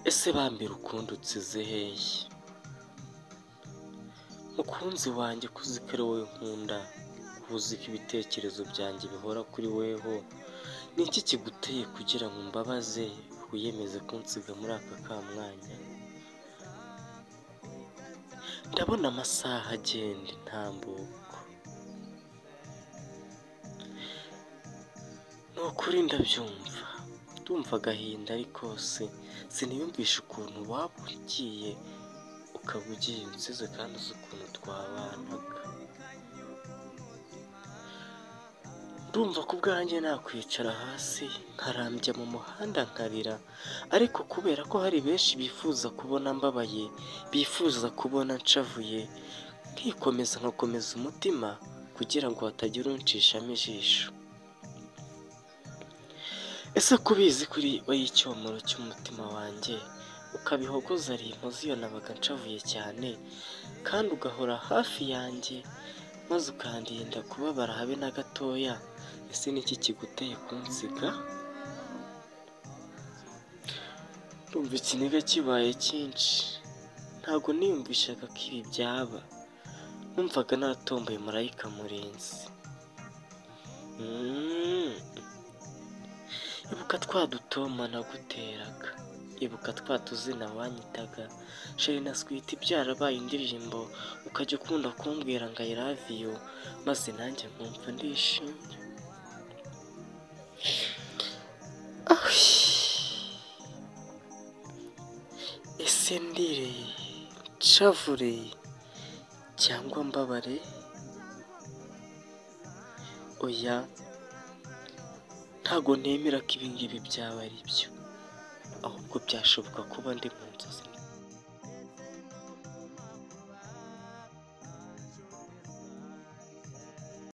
ese bambira ukundi utsize hehe mukunzi wanjye ko ari wowe nkunda ko ibitekerezo byanjye bihora kuri weho ni iki kiguteye kugira ngo mbabaze wiyemeze kunsiga muri aka kamwanya ndabona amasaha agenda intambuko ni ukuri ndabyumva ndumva agahinda ariko se siniyumvisha ukuntu waba ugiye ukaba ugiye unsize kandi uzi ukuntu twabanaga ndumva ku bwanjye nakwicara hasi nkarambya mu muhanda nkarira ariko kubera ko hari benshi bifuza kubona mbabaye bifuza kubona nshavuye nkikomeza nkakomeza umutima kugira ngo hatagira unshishamo ijisho ese kubizi kuri we y'icyomoro cy'umutima wanjye ukabihogoza rimpoze iyo nabaga nshavuye cyane kandi ugahora hafi yanjye maze ukandinda kubabara habe na gatoya ese niki kiguteye kunsiga ndumva ikiniga kibaye cyinshi ntabwo niyumvishaga ko ibi byaba numvaga natomboye marayika murenzi Mm. ibuka twa dutoma naguteraga ibuka twa tuzina wanyitaga sheri na switi byarabaye indirimbo ukajya ukunda kumbwira ngo i love you maze nanjye nkumva ndishimye ese ndire nshavure cyangwa mbabare oya ntago nemera ko ibingibi byaba ari byo ahubwo byashoboka kuba ndi mu nzozi